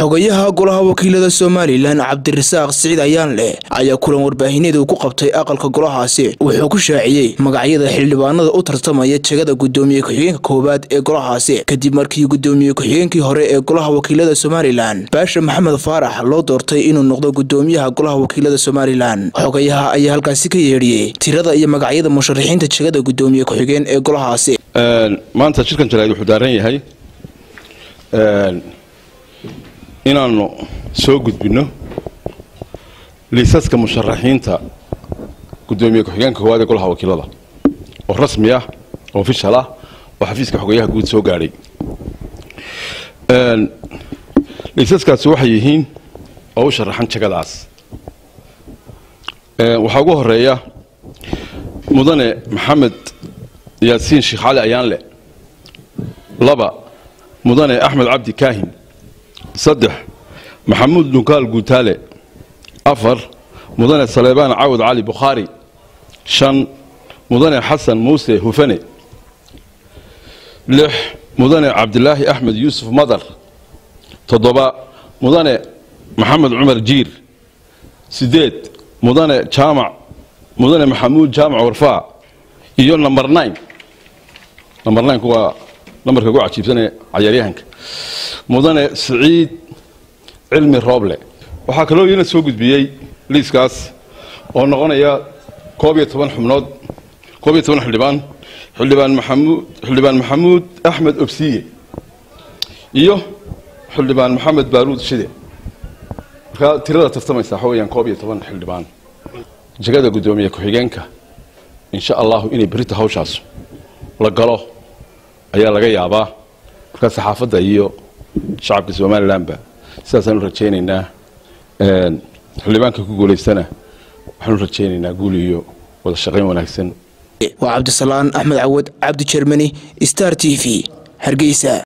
xogayaha golaha wakiilada somalilan cabdirasaaq siciid ayaan leh ayaa kulan warbaahineed uu ku qabtay aqalka golahaasi wuxuu ku shaaciyey magacyada xildhibaanada u tartamaya jegada gudoomiye ku-xigeenka koowaad ee golahaasi kadib markii gudoomiye ku-xigeenkii hore ee golaha wakiilada somalilan baasha maxamed faarax loo doortay inuu noqdo gudoomiyaha golaha wakiilada somalilan xogayaha ayaa halkaasi ka yeedhiyey tirada iyo magacyada musharaxiinta jegada gudoomiye ku-xigeen ee golahaasi maanta shirkan jaraa'id wuxuu daaran yahay inaannu soo gudbinno liisaska musharaxiinta gudoomiye ku-xigeenka koowaad ee golaha wakiilada oo rasmi ah oo ofishal ah oo xafiiska xogeyaha guud soo gaadhay liisaskaasi waxay yihiin oo u sharaxan jagadaas waxaa ugu horeeya mudane maxamed yaasiin sheekh cali ayaanle laba mudane axmed cabdi kaahin saddex maxamuud dhunkaal guutaale afar mudane saleebaan cawad cali bukhaari shan mudane xasan muuse hufane lix mudane cabdilaahi axmed yuusuf madar toddoba mudane maxamed cumar jiir sideed mudane jaamac mudane maxamuud jaamac warfaa iyo number nine number nine waa nambarka ugu cajiibsanee cayaaryahanka mudane siciid cilmi rooble waxaa kaloo iina soo gudbiyey liiskaas oo noqonaya koob iyo toban xubnood koob iyo toban xildhibaan xildhibaan maxamuud xildhibaan maxamuud axmed obsiye iyo xildhibaan maxamed baaruud shide markaa tirada tartamaysa waxa weyaan koob iyo toban xildhibaan jegada guddoomiye ku-xigeenka insha allahu inay berita hawshaas la galo ayaa laga yaabaa markaa saxaafadda iyo shacabka somalilanba sidaasaan u rajaynaynaa xildhibaanka ku guulaystana waxaan u rajaynaynaa guul iyo wada shaqayn wanaagsan waa cabdisalaan axmed cawad cabdi jermani star t v hargeysa